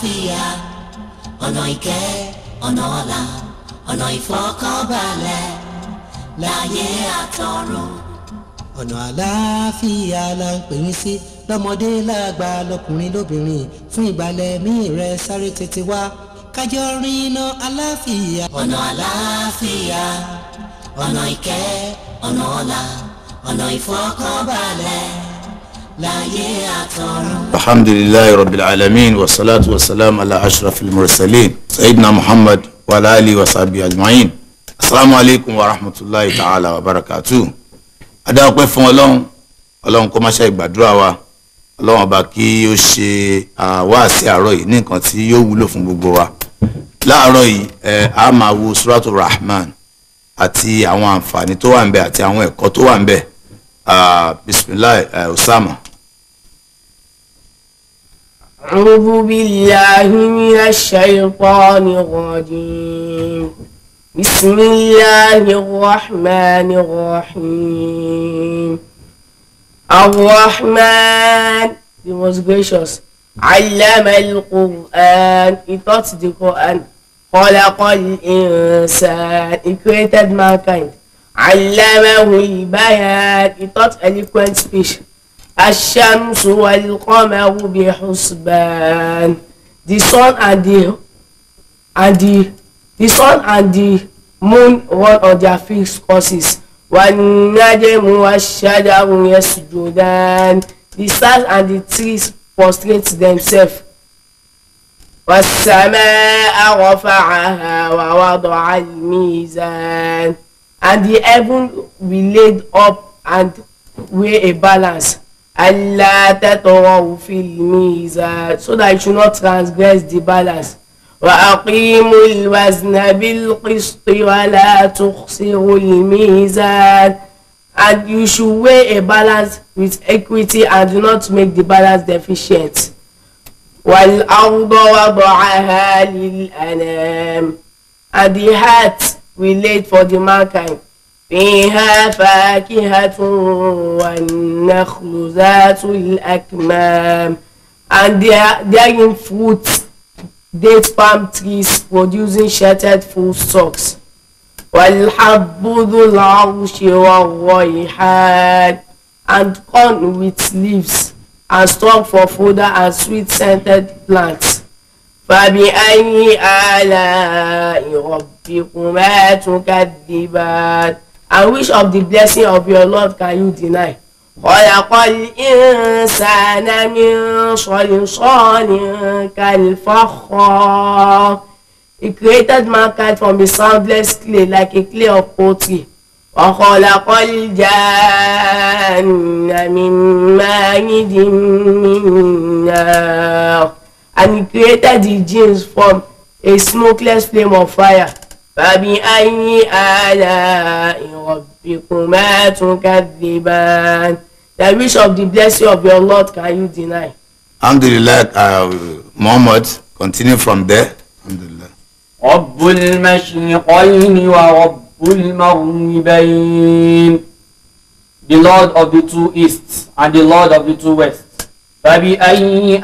àlàáfíà ọ̀nà ìkẹ́ ọ̀nà ọ̀la ọ̀nà ìfọ̀kànbalẹ̀ láyé àtọ̀run. ọ̀nà àlàáfíà la ń pè yín sí lọ́mọdé lágbà lọ́kùnrin lóbìnrin fún ìgbàlẹ̀ mí rẹ̀ sáré tètè wá kájọ rin iná àlàáfíà. ọ̀nà àlàáfíà ọ̀nà ìkẹ́ ọ̀nà ọ̀la ọ̀nà ìfọ̀kànbalẹ̀ láyé àtọ̀run. الحمد لله رب العالمين والصلاة والسلام على أشرف المرسلين سيدنا محمد وعلى آله وصحبه أجمعين السلام عليكم ورحمة الله تعالى وبركاته adáwọ̀pẹ́ fún ọlọ́run ọlọ́run kó má ṣe ìgbàdúrà wa ọlọ́run ọba kí ó ṣe àwáàsí àárọ̀ yìí ní nǹkan tí yóò wúlò fún gbogbo wa láàárọ̀ yìí ẹ a máa wo suratu rahman àti àwọn àǹfààní tó wà ń bẹ àti àwọn ẹ̀kọ́ tó wà ń bẹ bisimilahi usama. أعوذ بالله من الشيطان الرجيم بسم الله الرحمن الرحيم الرحمن the most gracious علم القرآن he taught the Quran خلق الإنسان he created mankind علمه البيان he taught eloquent speech الشمس والقمر بحسبان the sun and the and the the sun and the moon run on their fixed courses والنجم والشجر يسجدان the stars and the trees prostrate themselves والسماء رفعها ووضع الميزان and the heaven we laid up and weigh a balance Allah تطغوا في الميزان so that you should not transgress the balance وأقيموا الوزن بالقسط ولا تخسروا الميزان and you should weigh a balance with equity and do not make the balance deficient والأرض وضعها للأنام and the heart we laid for the mankind فيها فاكهة والنخل ذات الأكمام and there therein fruits date palm trees producing shattered full stalks والحب ذو العرش والريحان and corn with leaves and strong for fodder and sweet scented plants فبأي آلاء ربكما تكذبان and which of the blessing of your Lord can you deny? خلق الإنسان من صلصال كالفخار He created mankind from a soundless clay like a clay of pottery. وخلق الجان من مارد من نار and he created the jinns from a smokeless flame of fire. فبأي آلاء ربكما تكذبان The wish of the blessing of your Lord can you deny? alhamdulilayi uh, muhammad continue from there alhamdulilayi. رب المشرقين ورب المغربين The Lord of the two easts and the Lord of the two wests فبأي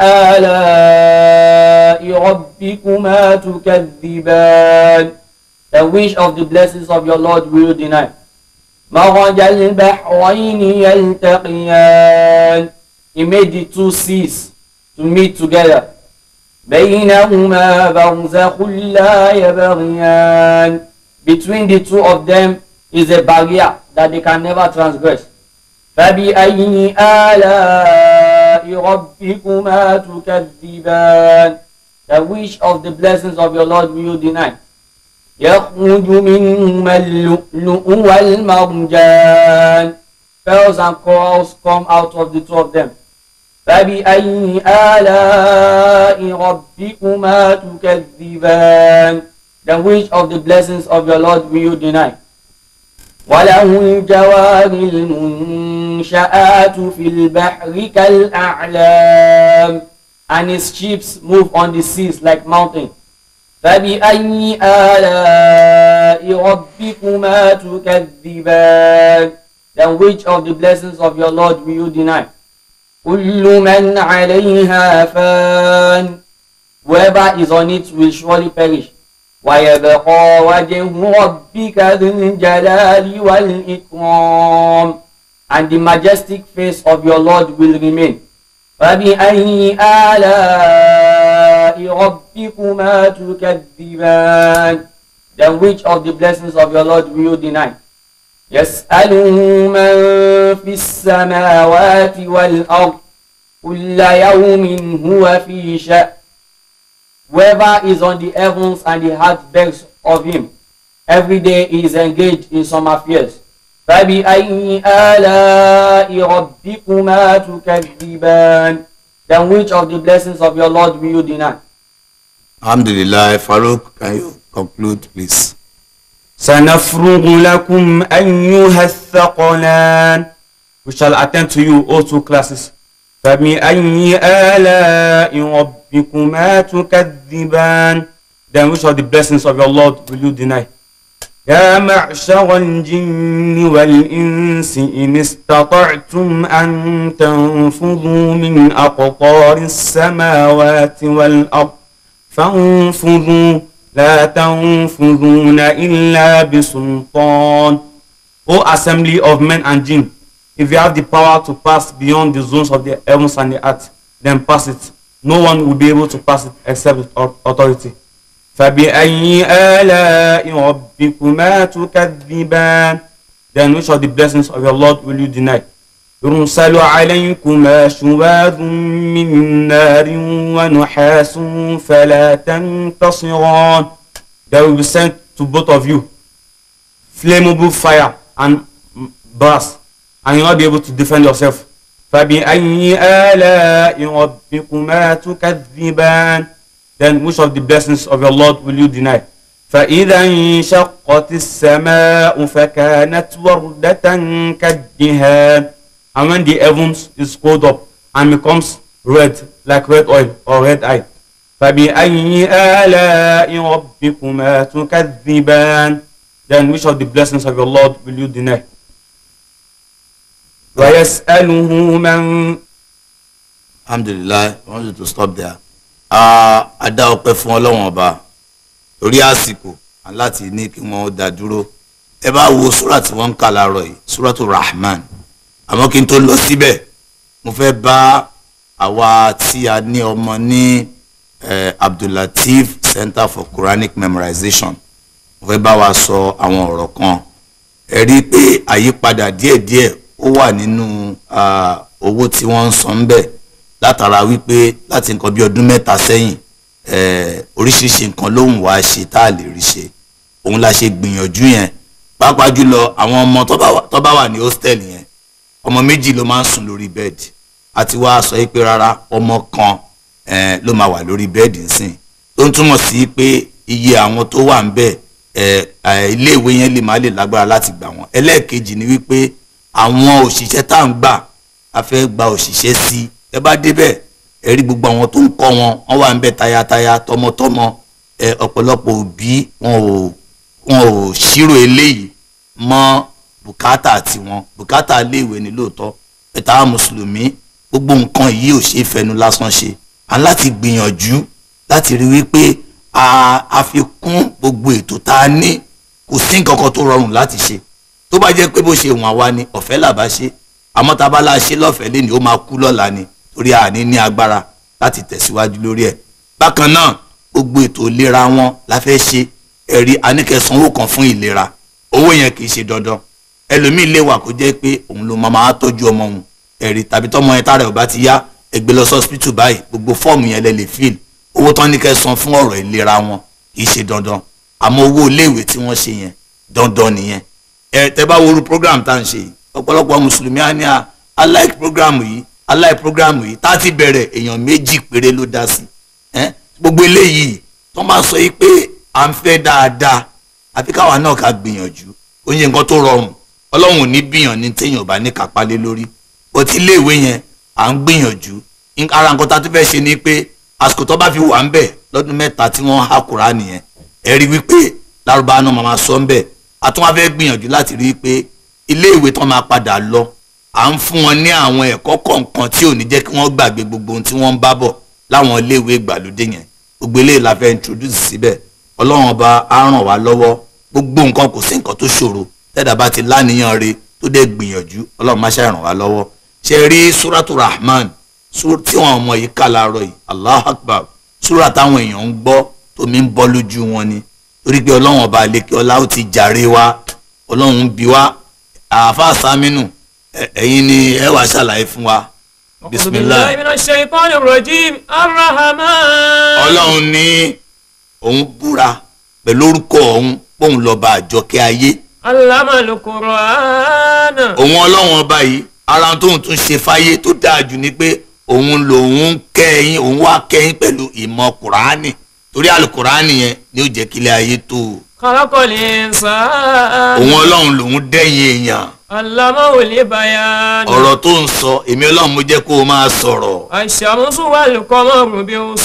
آلاء ربكما تكذبان The wish of the blessings of your Lord will you deny مرج البحرين يلتقيان He made the two seas to meet together بينهما برزخ لا يبغيان Between the two of them is a barrier that they can never transgress. فبأي آلاء ربكما تكذبان The wish of the blessings of your Lord will you deny. يخرج منهما اللؤلؤ والمرجان Pearls and corals come out of the two of them. فبأي آلاء ربكما تكذبان The wish of the blessings of your Lord will you deny. وله الجوار المنشآت في البحر كالأعلام And his ships move on the seas like mountains. فبأي آلاء ربكما تكذبان The which of the blessings of your Lord will you deny? كل من عليها فان whoever is on it will surely perish. ويبقى وجه ربك ذو الجلال والإكرام and the majestic face of your Lord will remain. فبأي آلاء ربكما تكذبان Then which of the blessings of your Lord will you deny? يسأله من في السماوات والأرض كل يوم هو في شأن Whoever is on the heavens and the heart begs of him. Every day he is engaged in some affairs. فبأي آلاء ربكما تكذبان Then which of the blessings of your Lord will you deny? alhamdulilayi farouk can you conclude please. سنفرغ لكم أيها الثقلان We shall attend to you all two classes فبأي آلاء ربكما تكذبان Then which of the blessings of your Lord will you deny? يا معشر الجن والإنس إن استطعتم أن تنفذوا من أقطار السماوات والأرض فانفذوا لا تنفذون إلا بسلطان O assembly of men and jinn, if you have the power to pass beyond the zones of the heavens and the earth, then pass it. No one will be able to pass it except with au- authority. فبأي آلاء ربكما تكذبان Then which of the blessings of your Lord will you deny? يرسل عليكما شواذ من نار ونحاس فلا تنتصران There will be sent to both of you flammable fire and brass and you will not be able to defend yourself. فبأي آلاء ربكما تكذبان Then which of the blessings of your Lord will you deny? فإذا انشقت السماء فكانت وردة كالدهان And when the heavens is cold up and becomes red like red oil or red eye. فبأي آلاء ربكما تكذبان Then which of the blessings of your Lord will you deny? ويسأله من alhamdulilayi i want you to stop there. a a dá ọpẹ́ fún ọlọ́wọ́n ọba torí àsìkò and láti ní kí wọ́n dá dúró ẹ bá wo sura tí wọ́n ń kà láàárọ̀ yìí suratu rahman àmọ́ kí n tó lọ síbẹ̀ mo fẹ́ bá àwa tí a ní ọmọ ní eh, abdullateef center for quranic memorization mo fẹ́ bá wa sọ àwọn ọ̀rọ̀ kan ẹ rí i pé àyípadà díẹ̀díẹ̀ ó wà nínú ah, owó tí wọ́n ń san ń bẹ̀ látara wípé láti nǹkan bí ọdún mẹ́ta sẹ́yìn eh, oríṣiríṣi nǹkan lóhùn wá ṣe tá a lè rí ṣe òun la ṣe gbìyànjú yẹn pàápàá jùlọ àwọn ọmọ tó bá wà- tó bá wà ní hostel yẹn ọmọ méjì ló máa ń sùn lórí bẹ́ẹ̀dì àti wá sọ yìí pé rárá ọmọ kan eh, ló máa wà lórí bẹ́ẹ̀dì nsìn tó ń túmọ̀ sí pé iye àwọn tó wà ń bẹ̀ eh, eh, iléèwé yẹn lè má lè lágbára láti gbà wọ́n ẹlẹ́ẹ̀kejì ni wípé àwọn òṣìṣẹ́ tá à ń gbà a fẹ́ gba òṣìṣẹ́ sí ẹ bá débẹ̀ ẹ rí gbogbo àwọn tó ń kọ́ wọn wọ́n wà ń bẹ̀ tayataya tọmọtọmọ ẹ ọ̀pọ̀lọpọ̀ òbí wọn ò wọn ò ṣírò eléyìí mọ́ bùkátà tiwọn bùkátà iléèwé ni lóòótọ́ ẹ̀ta àwọn mùsùlùmí gbogbo nǹkan yìí ò ṣe é fẹnu lásán ṣe à ń láti gbìyànjú láti rí wípé a a fi kún gbogbo ètò tá a ní kò sí nǹkan kan tó rọrùn láti ṣe tó bá jẹ́ pé bó ṣe wọ̀n wá ni ọ̀fẹ́ làbá ṣe àmọ́ tá a bá la ṣe lọ́fẹ̀ẹ́ lé ní ó máa kú lọ́la ni torí àní ní agbára láti tẹ̀síwájú lórí ẹ̀ bákan náà gbogbo ètò ìlera wọn la fẹ́ ṣe ẹ̀rí aníkẹsànwó kan fún ìlera owó yẹn kì í ṣe dandan ẹlòmíì lè wà kó jẹ́ pé òun ló máa máa tọ́jú ọmọ òun ẹ̀rí tàbí tọ́mọ yẹn tára ẹ̀ ò bá ti yá ẹgbẹ́ lọ sọ́spítù báyìí gbogbo fọ́ọ̀mù yẹn lẹ lè fíìl owó tán ní kẹ́ san fún ọ̀rọ̀ ìlera wọn kì í ṣe dandan àmọ́ owó iléèwé tí wọ́n ṣe yẹn dandan nìyẹn ẹ tẹ bá woru program tá à ń ṣe yìí ọ̀pọ̀lọpọ̀ mùsùlùmí á ní à I like program yìí I like program yìí tá a ti bẹ̀rẹ̀ èèyàn méjì péré ló dá sí ẹ gbogbo eléyìí tó máa sọ yìí pé à ń fẹ́ dáadáa àfi káwa náà ká gbìyànjú ó yẹ nǹkan tó rọrùn ọlọ́run ò ní bíyàn ní téèyàn bá ní kápá lé lórí bó ti iléèwé yẹn à ń gbìyànjú In- ara nǹkan tá a tún fẹ́ ṣe ni pé àsìkò tó bá fi wà ń bẹ̀ lọ́dún mẹ́ta tí wọ́n há kúrá nìyẹn ẹ rí wípé lárúbá náà máa máa sọ ń bẹ̀ a tún wá fẹ́ gbìyànjú láti rí i pé iléèwé tán máa padà lọ à ń fún wọn ní àwọn ẹ̀kọ́ kọ̀ọ̀kan tí ò ní jẹ́ kí wọ́n gbàgbé gbogbo ohun tí wọ́n ń bá bọ̀ láwọn iléèwé ìgbàlódé yẹn gbogbo eléyìí la fẹ́ introduce síbẹ̀ ọlọ́run ọba á ràn wá lọ́wọ́ gbogbo nǹkan kò sí nǹkan tó ṣòro tẹ́dà bá ti láníyàn re tó dẹ̀ gbìyànjú ọlọ́run má ṣe ràn wá lọ́wọ́ ṣe rí suratu rahman sur- tí wọn ọmọ yìí kà láàárọ̀ yìí allah akbar sura táwọn èèyàn ń gbọ́ tómi ń bọ́ lójú wọn ni torí pé ọlọ́run ọba àlekè ọlá ó ti jàre wa ọlọ́run ń bi wá àáfàá sámínú ẹ- ẹ̀yin ni ẹ wàá ṣàlàyé fún wa أعوذ bisimilahi. بالله من الشيطان الرجيم الرحمن ọlọ́run ní òun búra pẹ̀lú orúkọ òun póun lọ́ba àjọkẹ́ ayé علم القرآن òun ọlọ́run ọba yìí ara tóun tún ṣe fáyé tó dáa jù ni pé òun lòun kẹ́yìn òun wá kẹ́yìn pẹ̀lú ìmọ̀ kùránì torí àlùkùránì yẹn ni ó jẹ́ kílẹ̀ ayé tó خلق الإنسان òun ọlọ́run lòun dẹ́yìn èèyàn علمه البيان ọ̀rọ̀ tó ń sọ èmi ọlọ́run mo jẹ́ kó o máa sọ̀rọ̀ الشمس والقمر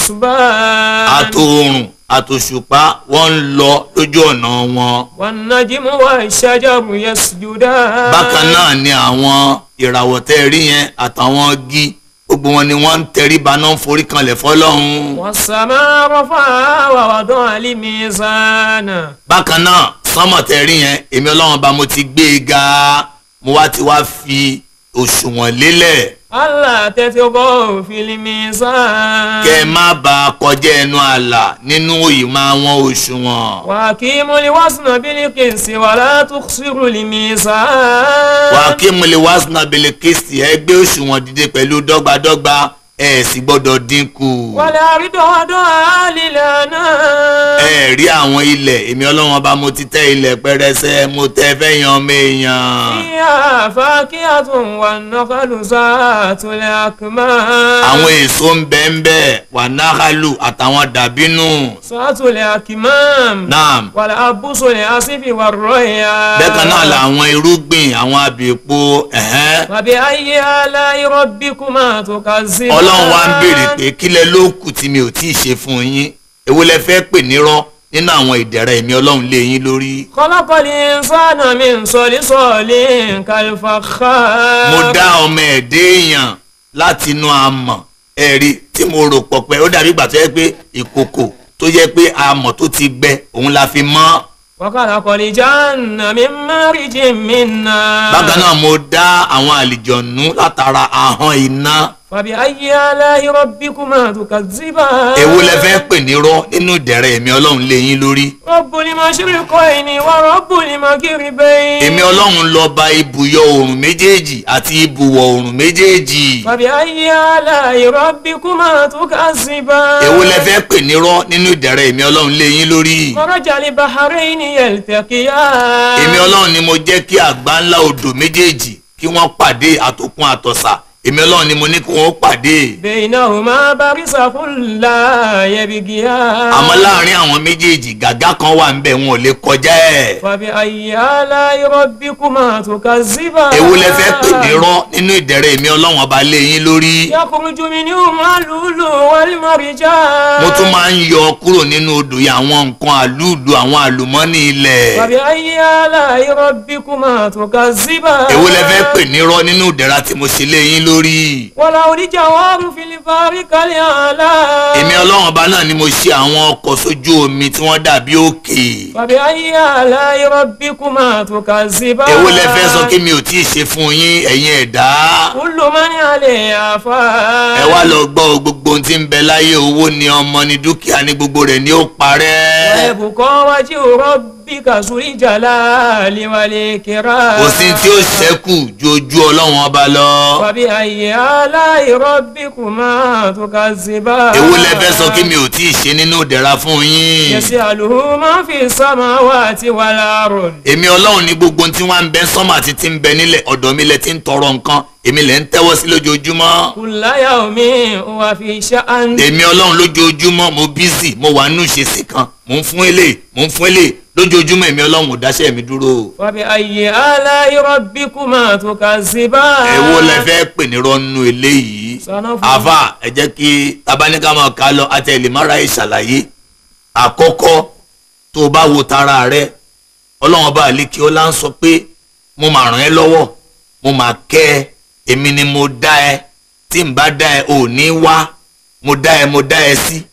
بحسبان àtòòrùn àtòṣùpá wọ́n ń lọ lójú ọ̀nà wọn والنجم والشجر يسجدان bákan náà ni àwọn ìràwọ̀ tẹ́ rí yẹn àtàwọn igi gbogbo wọn ni wọ́n ń tẹríba náà ń forí kanlẹ̀ fọlọ́run والسماء رفعها ووضع الميزان bákan náà sánmọ̀ tẹ́ rí yẹn èmi ọlọ́run bá mo ti gbé e ga mo wá ti wá fi òṣùwọ̀n lélẹ̀ ألا تطغوا في الميزان kẹ́ ẹ má ba kọjá ẹnu ààlà nínú ìmọ̀ àwọn òṣùwọ̀n وأقيموا الوزن بالقسط ولا تخسروا الميزان wà á kí mo lè wá sínú abẹ́lẹ̀ kristi ẹ gbé òṣùwọ̀n dìde pẹ̀lú dọ́gbadọ́gba ẹ sì gbọ́dọ̀ dínkù. والأرض وضعها للأنام ẹ rí àwọn ilẹ̀ èmi ọlọ́run ọba mo ti tẹ́ ilẹ̀ pẹrẹsẹ mo tẹ́ fẹ́yàn ọmọ èèyàn. فيها فاكهة والنخل ذات الأكمام àwọn èso ń bẹ ń bẹ wà náhálù àtàwọn dàbínù. ذات الأكمام naam والأبس الأسف والريان bẹ́ẹ̀ kan náà làwọn irúgbìn àwọn abèèpo ẹ̀hẹ́n. فبأي آلاء ربكما تكذبان ọlọ́run wa ń béèrè pé kílẹ̀ ló kù tí mi ò tí ì ṣe fún yín èwo lẹ fẹ́ pè nírọ́ nínú àwọn ìdẹ̀rẹ̀ èmi ọlọ́run lé yín lórí. خلق الإنسان من صلصال كالفخار mo dá ọmọ ẹ̀dẹ́ èèyàn láti inú amọ̀ ẹ̀rí tí mo rò pọ̀ pé ó dàbí ìgbà tó yẹ pé ìkòkò tó yẹ pé amọ̀ tó ti gbẹ òun la fi mọ́. وخلق الجنة من مارج من نار bákan náà mo dá àwọn àlìjọ̀nú látara ahọ́n iná. فبأي آلاء ربكما تكذبان èwo lẹ fẹ́ pè nírọ́ nínú ìdẹ̀rẹ̀ èmi ọlọ́run lé yín lórí. رب المشرقين ورب المغربين èmi ọlọ́run lọ ba ibùyọ oòrùn méjèèjì àti ibùwọ̀ oòrùn méjèèjì. فبأي آلاء ربكما تكذبان èwo lẹ fẹ́ pè nírọ́ nínú ìdẹ̀rẹ̀ èmi ọlọ́run lé yín lórí. مرج البحرين يلتقيان èmi ọlọ́run ni mo jẹ́ kí àgbá ńlá odò méjèèjì kí wọ́n pàdé àtòkun àtọ̀sà èmi ọlọ́run ni mo ní kí wọ́n pàdé. بينهما برزخ لا يبغيان àmọ́ láàrin àwọn méjèèjì gàgá kan wà ń bẹ̀ wọn ò lè kọjá ẹ̀. فبأي آلاء ربكما تكذبان èwo lẹ fẹ́ pè nírọ́ nínú ìdẹ̀rẹ̀ èmi ọlọ́run ọba lé yín lórí. يخرج منهما اللؤلؤ والمرجان mo tún máa ń yọ kúrò nínú odò yìí àwọn nǹkan àlúùlù àwọn àlùmọ́nì ilẹ̀. فبأي آلاء ربكما تكذبان èwo lẹ fẹ́ pè nírọ́ nínú ìdẹ̀ra tí mo ṣe lé yín lórí. وله الجوار في البحر كالأعلام èmi ọlọ́run ọba náà ni mo ṣe àwọn ọkọ̀ sójú omi tí wọ́n dàbí òkè. فبأي آلاء ربكما تكذبان èwo lẹ fẹ́ sọ kí mi ò tí ì ṣe fún yín ẹ̀yin ẹ̀dá. كل من عليها فان ẹ wá lọ gbọ́ gbogbo ohun tí ń bẹ láyé owó ni ọmọ ni dúkìá ni gbogbo rẹ̀ ni ó parẹ́. ويبقى وجه ربك ذو الجلال والإكرام kò sí tí ó ṣẹ́kù ju ojú ọlọ́run ọba lọ. فبأي آلاء ربكما تكذبان èwo lẹ fẹ́ sọ kí mi ò tí ì ṣe nínú ìdẹ̀ra fún yín. يسأله ما في السماوات والأرض èmi ọlọ́run ní gbogbo ohun tí wọ́n ń bẹ sọ́mà àti tí ń bẹ nílẹ̀ ọ̀dọ̀ mi lẹ ti ń tọrọ nǹkan èmi lẹ ń tẹ́wọ́ sí lójoojúmọ́. كل يوم هو في شأن èmi ọlọ́run lójoojúmọ́ mo bízì mo wà nínú ìṣesí kan mò ń fún eléyìí mò ń fún eléyìí lójoojúmọ́ èmi ọlọ́run ò dáṣẹ́ mi dúró. فبأي آلاء ربكما تكذبان èwo lẹ fẹ́ pè ní rọ́nù eléyìí. سنفرغ àfà ẹ jẹ́ kí tabaníkà máa ká lọ àtẹlẹ́mọ́ra ìṣàlàyé àkọ́kọ́ tó o bá wo tara rẹ ọlọ́run ọba àlékí ọlá ń sọ pé mo máa ràn ẹ́ lọ́wọ́ mo máa kẹ́ ẹ èmi ni mo dá ẹ tí n bá dá ẹ ò ní wá mo dá ẹ mo dá ẹ sí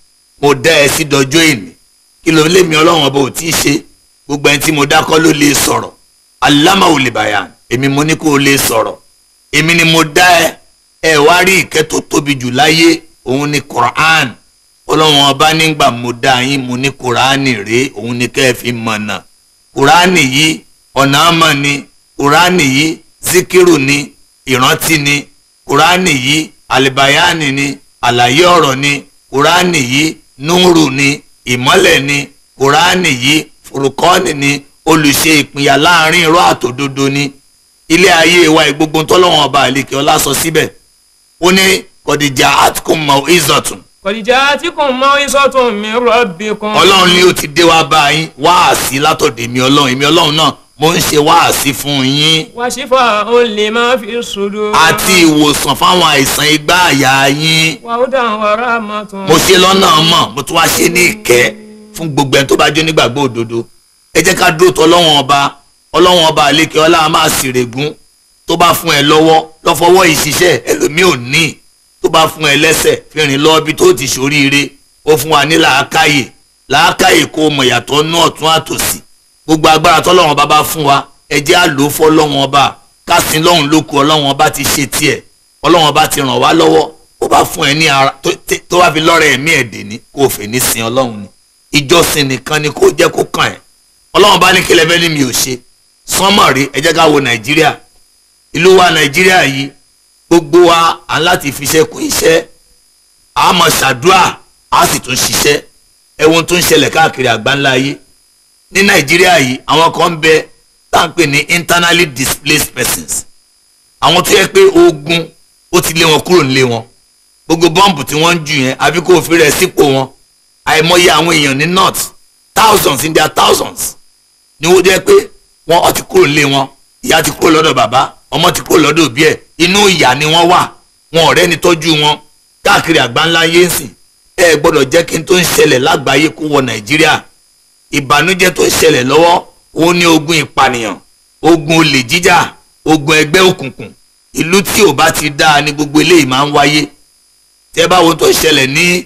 mo dá ẹ sí dọjọ́ èní kí ló lé mi ọlọ́run ọba ò tí ì ṣe gbogbo ẹni tí mo dákọ́ ló lè sọ̀rọ̀ aláma ò lè bàyà èmi mo ní kó o lè sọ̀rọ̀ èmi ni mo dá ẹ ẹ wá rí ìkẹ́ tó tóbi jù láyé òun ni Quran ọlọ́run ọba nígbà mo dá yín mo ní Quran rèé òun ni kẹ́ ẹ fi mọ̀nà Quran yìí ọ̀nà àmọ́ ni Quran yìí zikiru ni ìrántí ni Quran yìí alibayani ni àlàyé ọ̀rọ̀ ni Quran yìí núrù ni ìmọ́lẹ̀ ni Quran yìí furukọ́ni ni olùṣe ìpínyà láàrin irọ́ àtòdodo ni ilé ayé wa ìgbógun tọ́lọ́wọ́n ọba àlekè ọlá sọ síbẹ̀ ó ní kọ̀dìjà àtúkùn mọ̀ ìzọ̀tún kọ̀dìjà tí kò mọ ìsọ̀tún mi rọ̀bì kan. ọlọ́run ni ó ti dé wá bá yín wáàsí látọ̀dọ̀ èmi ọlọ́run èmi ọlọ́run náà mo ń ṣe wáàsí fún yín wàṣífà ó lè má fi sùdù. àti ìwòsàn fáwọn àìsàn igbá àyà yín wàhúdà wàrà mọ́tún. mo ṣe lọ́nà mọ̀ mo tún wá ṣe ní ìkẹ́ fún gbogbo ẹni tó bá jó nígbàgbọ́ òdodo ẹ jẹ́ ká dúró tọ́ ọlọ́run ọba ọlọ́run ọba àlékè ọlá a máa sì règún tó bá fún ẹ lọ́wọ́ lọ́fọwọ́ ìṣiṣẹ́ ẹlòmíì ò ní tó bá fún ẹ lẹ́sẹ̀ fi rìn lọ ibi tó ti ṣoríire ó fún wa ní làákàyè làákàyè kó mọ̀ yàtọ̀ nú ọ̀tún àtòsí gbogbo agbára tọ́lọ́run ọba bá fún wa ẹ jẹ́ àlò fọ́ ọlọ́run ọba kásìn lọ́hùn lóko ọlọ́run ọba ti ṣe tiẹ̀ ọlọ́run ọba ti ràn wá lọ́wọ́ ó bá fún ẹ ní ara tó- tí- tó bá fi lọ́rẹ̀ ẹ̀mí ẹ̀dẹ̀ ní kó o fè ní sin ọlọ́run ni ìjọsìn nìkan ni kó jẹ́ kó kàn ẹ́ ọlọ́run bá ní kí lẹ́fẹ́ ní mi ò ṣe sánmọ̀ rí ẹ jẹ́ ká wo nàìjíríà ìlú wa nàìjíríà yìí gbogbo wa à ń láti fi iṣẹ́ kún iṣẹ́ a máa ṣàdúrà a sì tún ṣiṣẹ́ ẹ̀wọ̀n tó ń ṣẹlẹ̀ káàkiri àgbáńlá ayé ní nàìjíríà yìí àwọn kan ń bẹ tá à ń pè ní internally displaced persons àwọn tó yẹ pé ogun ó ti lé wọn kúrò nílé wọn gbogbo bọ́ǹbù tí wọ́n ń jù yẹn àbí kó o fi rẹ̀ sípò wọn àìmọye àwọn èèyàn ní north thousands in their thousands ni wọ́n jẹ́ pé wọ́n ọ ti kúrò nílé wọn ìyá ti kúrò lọ́dọ̀ bàbá ọmọ ti kúrò lọ́dọ̀ òbí ẹ̀ inú ìyà ni wọ́n wà wọn ọ̀rẹ́ ni tọ́jú wọn káàkiri àgbáńlá yé ń sìn ẹ gbọ́dọ̀ jẹ́ kí n tó ń ṣẹlẹ̀ lágbàáyé kó wọ nàìjíríà ìbànújẹ́ tó ń ṣẹlẹ̀ lọ́wọ́ ó ní ogun ìpànìyàn ogun olè jíjà ogun ẹgbẹ́ òkùnkùn ìlú tí ò bá ti dáa ni gbogbo eléyìí máa ń wáyé tẹ́ bá wo tó ṣẹlẹ̀ ní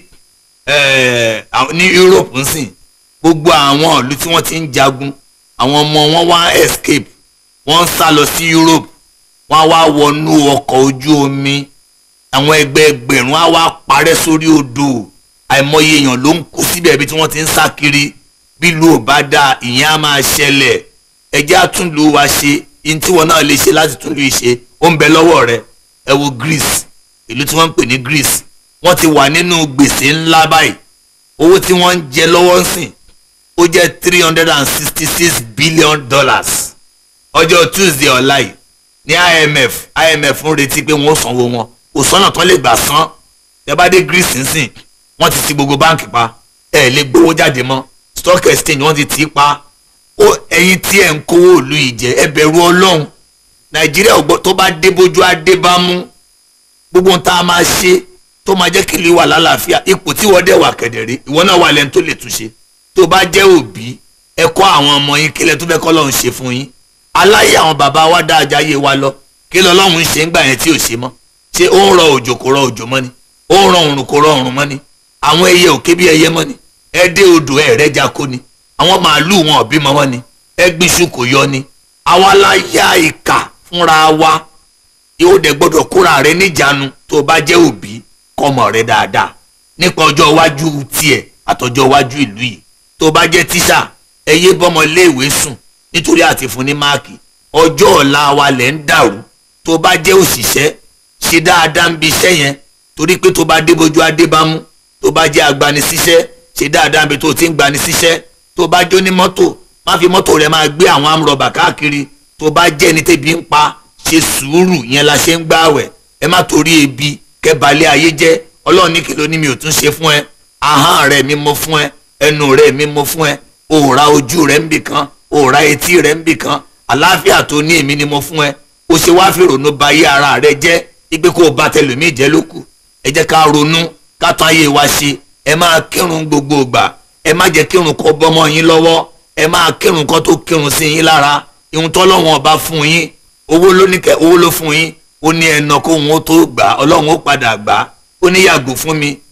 eh, àwọn- ní Europe ń sìn gbogbo àwọn ìlú tí wọ́n ti ń jagun àwọn ọmọ wọn wá escape wọ́n ń sá lọ sí Europe wọ́n á wá wọnú ọkọ̀ ojú omi àwọn ẹgbẹ́ ẹgbẹ̀rún á wá parẹ́ sórí odò àìmọye èèyàn ló ń kú síbẹ̀ ibi tí wọ́n ti ń sá kiri bí ìlú ò bá dáa ìyẹn á máa ṣẹlẹ̀ ẹjẹ́ àtúndù wa ṣe ihun tí wọn náà lè ṣe láti túndù yìí ṣe ó ń bẹ lọ́wọ́ rẹ ẹ wo Greece ìlú tí wọ́n ń pè ní Greece wọ́n ti wà nínú gbèsè ńlá báyìí owó tí wọ́n ń jẹ lọ́wọ́ ń sìn ó jẹ́ three hundred and sixty six billion dollars ọjọ́ Tuesday ọ̀la yìí ní IMF IMF ń retí pé wọ́n ó sanwó wọn kò sọ́nà tán lè gbà san tẹ́ bá dé Greece nsìn wọ́n ti ti gbogbo báǹkì pa ẹ̀ lè gbowó jáde mọ́ stock exchange wọ́n ti tì í pa ó ẹ̀yin tí ẹ̀ ń kówó ìlú yìí jẹ ẹ bẹ̀rù Ọlọ́run Nàìjíríà ò gbọ́ tó bá dé bójú á dé bá mú gbogbo ohun tá a máa ṣe tó máa jẹ́ kí ìlú wà lálàáfíà ipò tí wọ́n dẹ̀ wà kẹ̀dẹ̀rẹ́ ìwọ náà wà lẹ́nu tó lè túnṣe tó bá jẹ́ òbí ẹ kọ́ àwọn ọmọ yín kílẹ̀ tó fẹ́ kọ́ lọ́hún ṣe fún yín aláyé àwọn bàbá wa dá ajá yé wa lọ kí lọ lọ́hún ṣe ń gbà yẹn tí ò ṣe mọ́ ṣé ó ń rọ òjò kò rọ òjò mọ́ ni ó ń rọ òrùn kò rọ òrùn mọ́ ni àwọn ẹyẹ òkè bí ẹyẹ mọ́ ni ẹ dé odò ẹ rẹ́ já kó ni àwọn màálùú wọn ò bímọ mọ́ ni ẹ gbìṣù kò yọ ni àwa la yá ìkà fúnra wa yóò dẹ̀ gbọ́dọ̀ kóra rẹ níjàánu tó o bá jẹ́ òbí kọ́mọ rẹ dáadáa nípa ọjọ́ iwájú tiẹ̀ àtọjọ́ iwájú ìlú yìí tó o bá jẹ́ tíṣà ẹ yé bọ́mọ iléèwé sùn nítorí àti fún ní máàkì ọjọ́ ọ̀la wa lẹ̀ ń dàrú tó o bá jẹ́ òṣìṣẹ́ ṣe dáadáa ń bi iṣẹ́ yẹn torí pé tó o bá débójú adébámú tó o bá jẹ́ agbanisíṣẹ́ ṣe dáadáa bí tó o ti ń gbanisíṣẹ́ tó o bá jó ní mọ́tò má fi mọ́tò rẹ máa gbé àwọn amúrọ̀bà káàkiri tó o bá jẹ́ ẹni tẹ́bi ń pa ṣe sùúrù yẹn la ṣe ń gbààwẹ̀ ẹ má torí ebi kẹbalẹ̀ ayé jẹ́ ọlọ́run ní kìlọ̀ ní mi ò tún ṣe fún ẹ ahọ́n rẹ mi mo fún ẹ ẹnu rẹ mi mo fún ẹ òòrà ojú rẹ ń bì kan òòrà etí rẹ ń bì kan àlàáfíà tó ní èmi ni mo fún ẹ o ṣe wá fi ronú ba ayé ara rẹ jẹ́ ipe kó o bá tẹlòmíì jẹ́ ló kù ẹ jẹ́ ká ronú ká tún ayé wa ṣe ẹ máa kírun gbogbo ìgbà ẹ má jẹ́ kírun kó bọ́mọ yín lọ́wọ́ ẹ máa kírun kó tó kírun sí yín lára ìhun tọ́lọ́wọ́n ọba fún yín owó ló ní kẹ owó ló fún yín ó ní ẹnà kó òun ó tó gbà ọlọ́run ó padà gbà ó ní yàgò fún mi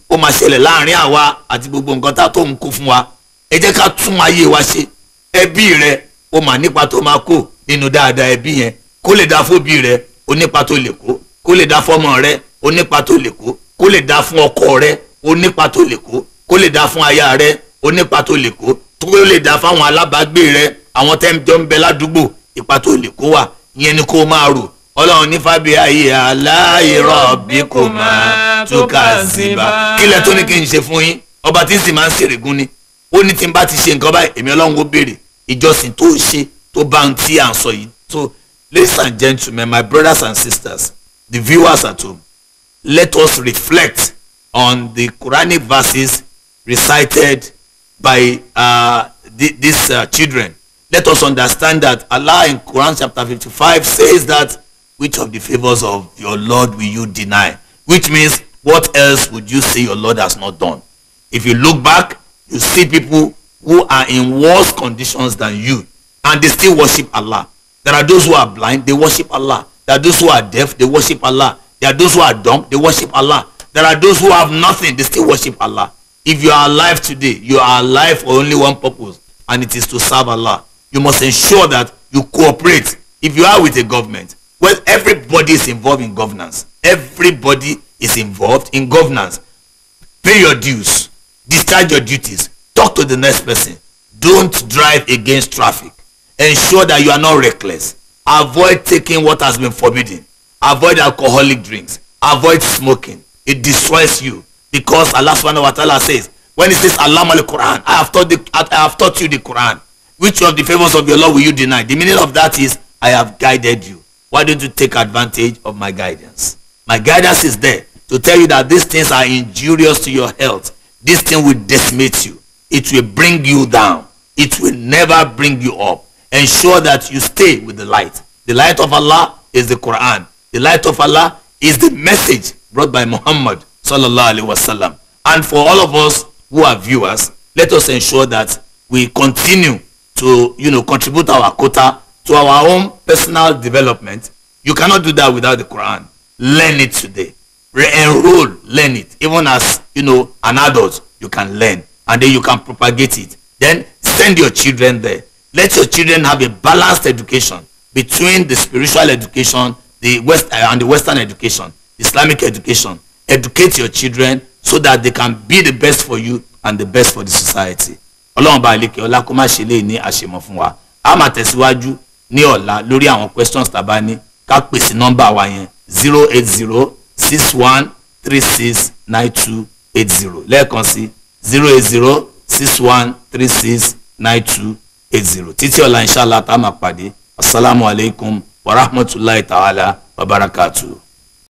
ó máa ṣẹlẹ̀ láàrin àwa àti gbogbo nǹkan tá tó ń kó fún wa ẹ jẹ́ ká tún ayé wa ṣe ẹbí rẹ ó máa nípa tó máa kó nínú dáadáa ẹbí yẹn kó lè dá fóbi rẹ ó nípa tó lè kó kó lè dá fọ́mọ rẹ ó nípa tó lè kó kó lè dá fún ọkọ rẹ ó nípa tó lè kó kó lè dá fún aya rẹ ó nípa tó lè kó tó lè dá fáwọn alábàágbé rẹ àwọn tẹ́ńjọ́ ń bẹ ládùúgbò ipa tó lè kó wà ìyẹn ni kó máa rò ọlọ́run ní fábí ayé aláìrọ̀ bí kò máa túkà síbà kílẹ̀ tó ní kí n ṣe fún yín ọba tí ń sì máa ń ṣèrègùn ni ó ní tí n bá ti ṣe nǹkan báyìí èmi ọlọ́run ó béèrè ìjọsìn tó ṣe tó bá ń tí à ń sọ yìí so ladies and gentlemen my brothers and sisters the viewers at home let us reflect on the quranic verses recited by uh, th these uh, children let us understand that Allah in Quran chapter 55 says that which of the favors of your Lord will you deny? Which means what else would you say your Lord has not done? If you look back, you see people who are in worse conditions than you and they still worship Allah. There are those who are blind, they worship Allah. There are those who are deaf, they worship Allah. There are those who are dumb, they worship Allah. There are those who have nothing, they still worship Allah. If you are alive today, you are alive for only one purpose and it is to serve Allah. You must ensure that you cooperate. If you are with a government, well, everybody is involved in governance. Everybody is involved in governance. Pay your dues, discharge your duties, talk to the next person. Don't drive against traffic. Ensure that you are not reckless. Avoid taking what has been forbidden. Avoid alcoholic drinks. Avoid smoking. It destroys you because Allah subhanahu wa ta'ala says, when it says Allah al Quran, I have taught the, I have taught you the Quran. Which of the favors of your Lord will you deny? The meaning of that is, I have guided you. Why don't you take advantage of my guidance? My guidance is there to tell you that these things are injurious to your health. This thing will decimate you. It will bring you down. It will never bring you up. Ensure that you stay with the light. The light of Allah is the Quran. The light of Allah is the message brought by Muhammad sallallahu alaihi wasallam. And for all of us who are viewers, let us ensure that we continue to you know contribute our quota to our own personal development you cannot do that without the quran learn it today re-enroll learn it even as you know an adult you can learn and then you can propagate it then send your children there let your children have a balanced education between the spiritual education the west uh, and the western education islamic education educate your children so that they can be the best for you and the best for the society ọlọ́run bá ilé kí ọlá kó má ṣe lè ní àṣemọ̀ fún wa a máa tẹ̀síwájú ní ọ̀la lórí àwọn questions tàbá ní ká pèsè nọ́mbà wa yẹn zero eight zero six one three six nine two eight zero lẹ́ẹ̀kan sí zero eight zero six one three six nine two eight zero títí ọ̀la inshallah tá a máa pàdé asalaamualeykum wa rahmatulahi ta'ala wa barakatuh.